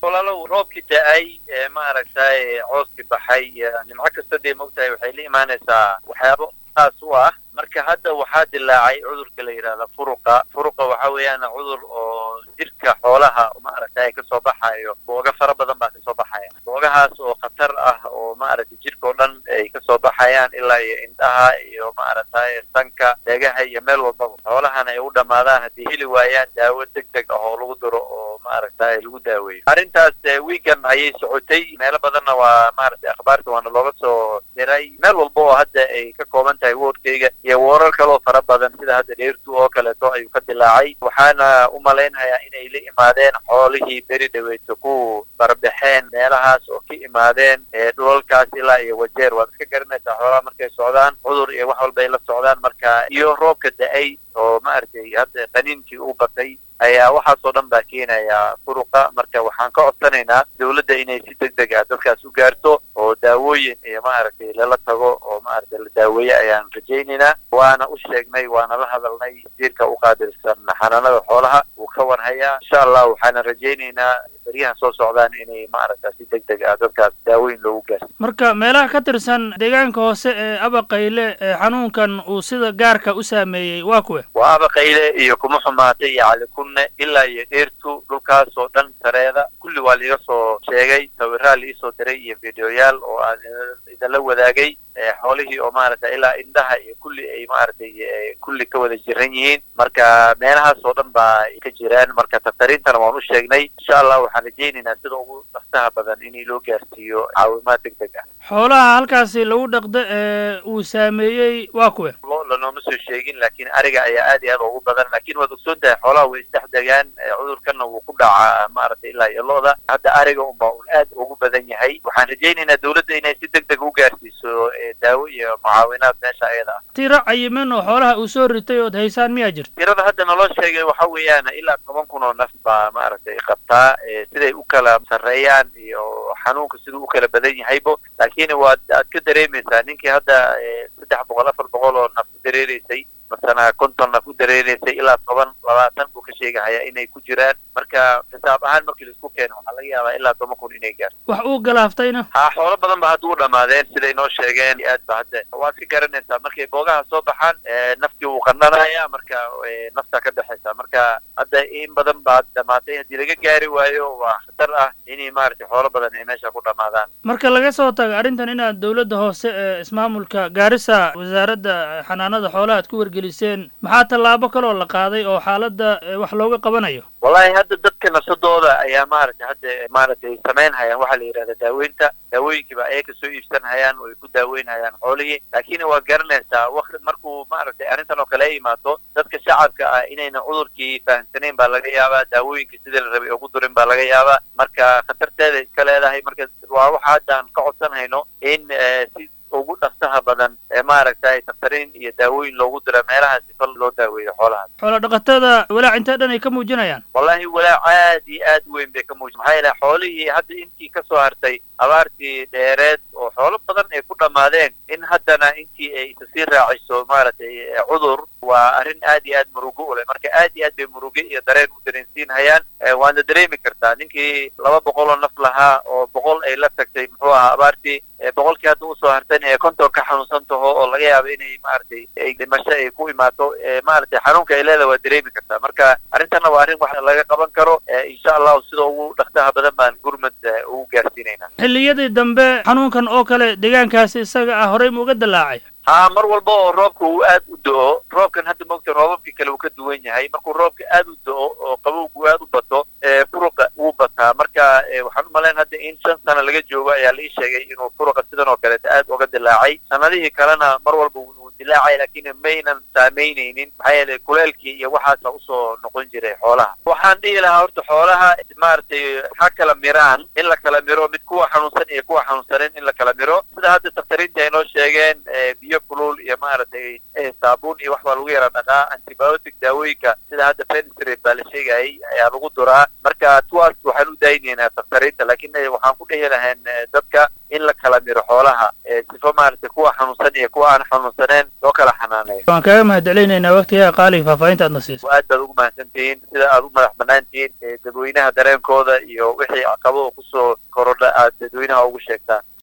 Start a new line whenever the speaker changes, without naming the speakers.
walaalow roobkii da-ay ee maaragtay cooskii baxay nimco kasta dee mogtahay waxay la imaanaysaa waxyaabo saas u ah marka hadda waxaa dilaacay cudurka la yidhahda furuqa furuqa waxa weeyaan cudur oo jirka xoolaha maaragtay kasoo baxayo booga fara badan baa kasoo baxaya boogahaas oo khatar ah oo maaragtay jirka oo dhan ay kasoo baxayaan ilaa iyo indhaha iyo maaragtay sanka deegaha iyo meel walbaba xoolahana ay u dhamaadaan haddii heli waayaan daawo deg deg ah oo lagu diro oo maaragtay lagu daaweeyo arrintaas weegan ayay socotay meelo badanna waa maaragtay akhbaarta waana looga soo diray meel walba oo hadda ay ka kooban tahay woodkayga iyo warar kaloo fara badan sida hadda dheertu oo kaleeto ayuu ka dilaacay waxaana u malaynayaa inay la imaadeen xoolihii beri dhaweyto ku barbaxeen meelahaas oo ka imaadeen dhulalkaas ilaa iyo wajeer waad iska garanaysaa xoolaha markay socdaan cudur iyo wax walba ay la socdaan marka iyo roobka da-ay oo maaragtay hadda qaniinkii u batay ayaa waxaasoo dhan baa keenaya furuqa marka waxaan ka codsanaynaa dawladda inay si deg deg ah dadkaas u gaarto oo daawooyin iyo maaragtay lala tago oo maaragtay la daaweeye ayaan rajaynaynaa waana u sheegnay waana la hadalnay wasiirka u qaabilsan xanaanada xoolaha wuu ka warhayaa insha allah waxaana rajaynaynaa beryahan soo socdaan inay maaragta si deg deg ah dadkaas daaweyn loogu gaarsi
marka meelaha ka tirsan deegaanka hoose ee abaqayle ee xanuunkan uu sida gaarka u saameeyey waa kuwe
waa abaqayle iyo kuma xumaatay iyo calikunne ilaa iyo dheertu dhulkaas oo dhan sareeda kulli waa laiga soo sheegay sawiraa laiisoo diray iyo videoyaal oo aan idinla wadaagay xoolihii oo maaragtay ilaa indhaha iyo kulli ay maaragtay kulli ka wada jiran yihiin marka meelahaas oo dhan baa ka jiraan marka taktariintana waan u sheegnay insha allah waxaan rajaynaynaa sida ugu dhaksaha badan in loo gaarsiiyo caawimaad deg deg ah
xoolaha halkaasi lagu dhaqdo ee uu saameeyey waa kuwe
lo lanooma soo sheegin laakiin ariga ayaa aad iyo aad ugu badan laakiin waad ogsoon tahay xoolaha way isdhex degaan cudurkana wuu ku dhacaa maaragtay ilaa iyo lo-da hadda ariga unbaa un aad ugu badan yahay waxaan rajaynaynaa dawladda inay si deg deg u gaarsiiso daawo iyo mucaawinaad meesha ayada ah
tiro cayiman oo xoolaha uu soo ritay ood haysaan miyaa jirta
tirada hadda naloo sheegay waxa weeyaan ilaa toban kun oo naf baa maaragtay qabtaa siday u kala sarreeyaan iyo xanuunka siduu u kala badan yahaybo laakiin waad aad ka dareemaysaa ninkii hadda saddex boqol afar boqol oo naf u dareereysay masana konton naf u dareereysay ilaa toban labaatan buu ka sheegahayaa inay ku jiraan marka xisaab ahaan markii laisku keeno waxaa laga yaabaa ilaa toban kun inay gaarto
wax uu galaaftayna
ha xoolo badan ba hadda u dhamaadeen siday noo sheegeen aad ba hadda waad ka garanaysaa markay boogaha soo baxaan naftii wuu qandhanaya marka naftaa ka dhexaysa marka hadda in badan baad dhamaatay haddii laga gaari waayo waa khatar ah inay maaragtay xoolo badan ay meesha ku dhamaadaan
marka laga soo tago arrintan inaad dawladda hoose ee ismaamulka gaarisa wasaaradda xanaanada xoolaha ad ku wargeliseen maxaa tallaabo kaloo la qaaday oo xaaladda wax looga qabanayo
wallahi hadda dadka nafsadooda ayaa maaragtay hadda maaragtay samayn hayaan waxaa la yidhahda daaweynta daawooyinkiiba ayaga soo iibsan hayaan oo ay ku daaweyn hayaan xoolihii laakiin waad garanaysaa waqti markuu maaragtay arrintan oo kale ay imaato dadka shacabka ah inayna cudurkii fahamsanayn baa laga yaabaa daawooyinkii sidii la rabay ugu durin baa laga yaabaa marka khatarteeda iska leedahay marka waa waxa haddaan ka codsan hayno in si ugu dhaksaha badan ee maaragtay taktariin iyo daawooyin loogu dira meelaha sifal loo daaweeyo xoolahaas
xoola dhaqatada walaac intee dhan ay ka muujinayaan
wallahi walaac aad iyo aad weyn bay ka muujin maxaa yeele xoolihii hadda intii kasoo hartay abaartii dheereed oo xoolo badan ay ku dhammaadeen in haddana intii ay isa sii raaciso maaragtay cudur waa arrin aad iyo aad murugo u leh marka aad iyo aad bay muruge iyo dareen u dareensiin hayaan waadna dareemi kartaa ninkii laba boqol oo naf lahaa oo boqol ay la tagtay muxuu ahaa abaartii boqolkii hadda usoo hartan ee konton ka xanuunsan taho oo laga yaabo inay maaragtay ay dhimasho ay ku imaato maaragtay xanuunka ay leedahay waa dareemi kartaa marka arrintanna waa arrin wax laga qaban karo insha allahu sida ugu dhaksaha badan baan gurmad ugu gaarsiinaynaa
xilliyadii dambe xanuunkan oo kale deegaankaasi isaga ah horey ma uga dilaacay
ha mar walba oo roobka uu aad u do-o roobkan hadda moogta roobabkii kale uu ka duwan yahay markuu roobka aad u do-o oo qabowgu aad u bato furuqa wuu bataa marka waxaan u malayn hadda in shan sano laga joogo ayaa la ii sheegay inuu furuqa sidan oo kaleeta aad uga dilaacay sanadihii kalena mar walba wuu dilaacay laakiin maynan saamaynaynin maxaa yeelay kuleelkii iyo waxaasa usoo noqon jiray xoolaha waxaan dhihi lahaa horta xoolaha maaragtay ha kala miraan in la kala miro mid kuwa xanuunsan iyo kuwa xanuunsanen in la kala miro sida hadda daktariinta ay noo sheegeen biyo kulul iyo maaragtay saabuun iyo wax baa lagu yara dhaqaa antibiotic daawooyinka sida hadda penicillin baa la sheegayay ayaa lagu duraa marka tuwaas waxaan u daaynaynaa daktariinta laakiin waxaan ku dhehi lahayn dadka in la kala miro xoolaha sifo maaragtay kuwa xanuunsan iyo kuwa aan xanuunsaneen loo kala xanaaneeyo
waan kaaga mahadcelinaynaa waktigaa qaaliga faahfaahinta aad na siiso
aad baad ugu mahadsan tihiin sida aad u madax banaan tihiin dadweynaha dareenkooda iyo wixii caqabado kusoo korodha aad dadweynaha ugu sheegtaan